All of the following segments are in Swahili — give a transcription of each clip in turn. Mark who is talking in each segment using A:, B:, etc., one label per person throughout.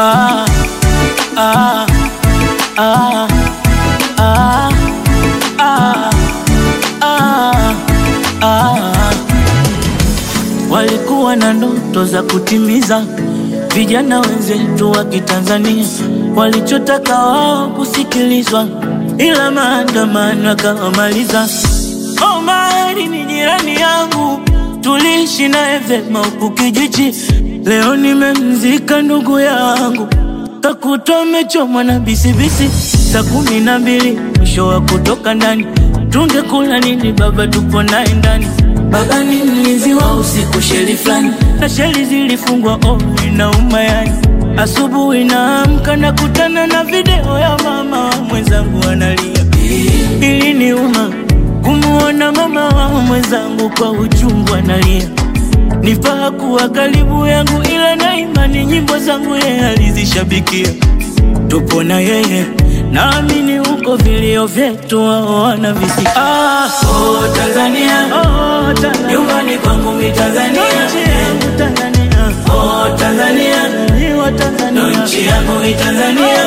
A: ah, ah, ah, ah, ah, ah, ah. Walikuwa na ndoto za kutimiza, vijana wenzetu wa Kitanzania walichotaka wao kusikilizwa, ila maandamano yakawamaliza. Omari ni jirani yangu, tuliishi naye vyema huku kijiji. Leo nimemzika ndugu yangu, kakuta amechomwa na bisibisi. Saa kumi na mbili mwisho wa kutoka ndani, tungekula nini baba? Tupo naye ndani. Baba ni mlinzi wa usiku, sheli fulani na sheli zilifungwa, oh, inauma yani. Asubuhi naamka nakutana na video ya mama mwenzangu analia, iliniuma kumuona mama wa mwenzangu kwa uchungu analia. Nifaa kuwa karibu yangu, ila na imani nyimbo zangu yeye alizishabikia. Tupo na yeye, naamini huko vilio vyetu wao wanavisikia. Ah, oh, Tanzania, oh, Tanzania, nyumbani kwangu mi Tanzania, nchi yangu Tanzania, oh, Tanzania, ni wa Tanzania, nchi yangu mi Tanzania,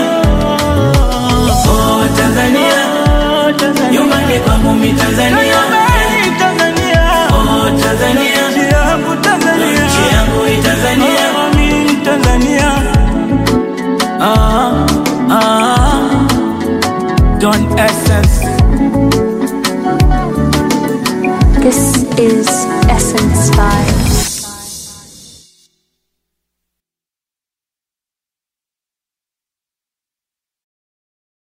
A: oh, Tanzania, oh, Tanzania, nyumbani kwangu mi Tanzania, Tanzania, oh, Tanzania, nchi yangu Tanzania, nchi yangu mi Tanzania, oh, mi Tanzania. Ah, ah, Don Essence.
B: This is Essence Vibe.